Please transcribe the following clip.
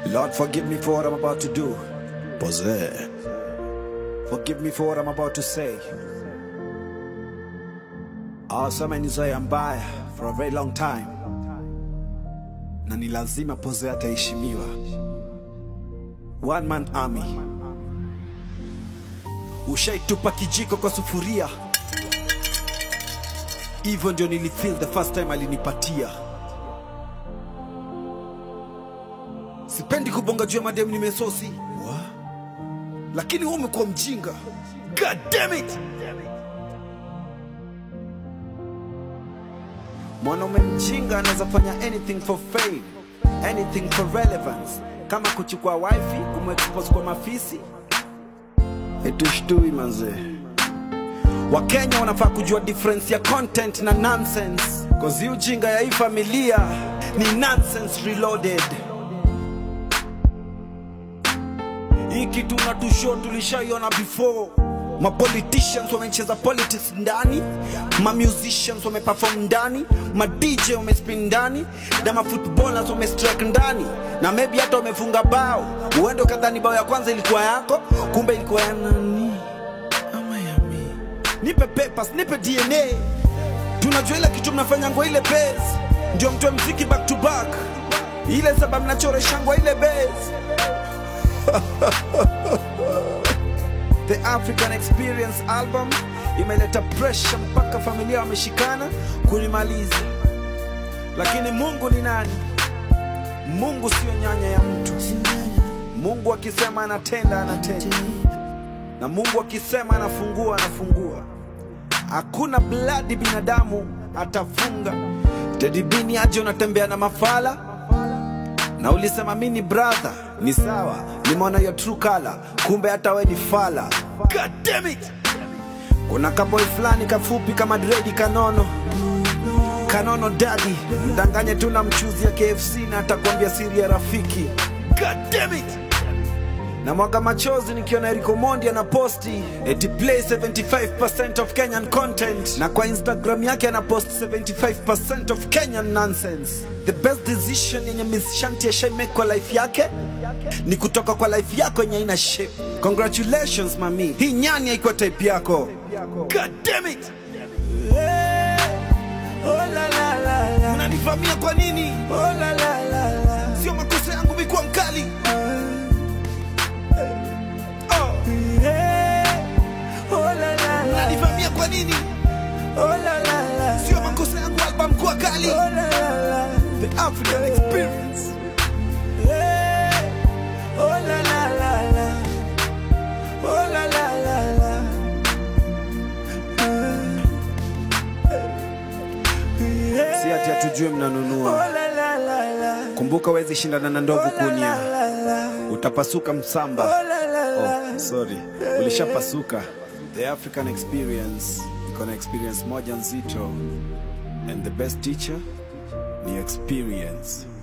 Lord, forgive me for what I'm about to do. Pose. Forgive me for what I'm about to say. Awasema ni zoea mbaya for a very long time, na ni lazima Pose ataheshimiwa. One man army. Ushaitupa kijiko kwa sufuria, hivyo ndio nilifeel the first time alinipatia. Sipendi kubonga juu ya mademu nimesosi, lakini wewe umekuwa mjinga. God damn it! Mwanaume mjinga anaweza fanya anything for fame, anything for relevance, kama kuchukua wifi kumexpose kwa mafisi. Etushtui manzee. Wakenya wanafaa kujua difference ya content na nonsense, cause hii ujinga ya hii familia ni nonsense reloaded. Hii kitu unatushow tulishaiona before. Ma politicians wamecheza politics ndani, ma musicians wameperform ndani, ma DJ wamespin ndani, na ma footballers wamestrike ndani, na maybe hata wamefunga bao. Uende ukadhani bao ya kwanza ilikuwa yako, kumbe ilikuwa ya nani? Ama ya mimi. Nipe papers, nipe DNA. Tunajua ile kitu mnafanyangwa ile base, ndio mtoe mziki back to back, ile sababu mnachoreshangwa ile base. The African Experience album imeleta pressure mpaka familia wameshikana kunimaliza, lakini Mungu ni nani? Mungu sio nyanya ya mtu. Mungu akisema anatenda, anatenda, na Mungu akisema anafungua, anafungua. Hakuna bladi binadamu atafunga. Teddy B ni aje unatembea na mafala na ulisema mi ni brother, ni sawa, nimeona your true color, kumbe hata we ni fala. God damn it! Kuna kaboy fulani kafupi kama dredi kanono kanono dadi, mdanganye tu na mchuzi ya KFC na atakwambia siri ya rafiki. God damn it! na mwaga machozi nikiona Eriko Mondi ana posti eti play 75% of Kenyan content, na kwa Instagram yake ana post 75% of Kenyan nonsense. The best decision yenye Miss Shanti ashai make kwa life yake ni kutoka kwa life yako yenye ina shape. Congratulations mami, hii nyani haikuwa type yako. God damn it! Mnanivamia kwa nini? Sio makosa yangu mikuwa mkali. Oh. Mnanivamia kwa nini? Sio makosa yangu album kuwa kali. The African Experience. Si ati hatujue mnanunua. Kumbuka wezi shindana na ndovu kunia, utapasuka msamba. Oh, sorry, ulishapasuka. The African Experience iko na experience moja nzito, and the best teacher ni experience.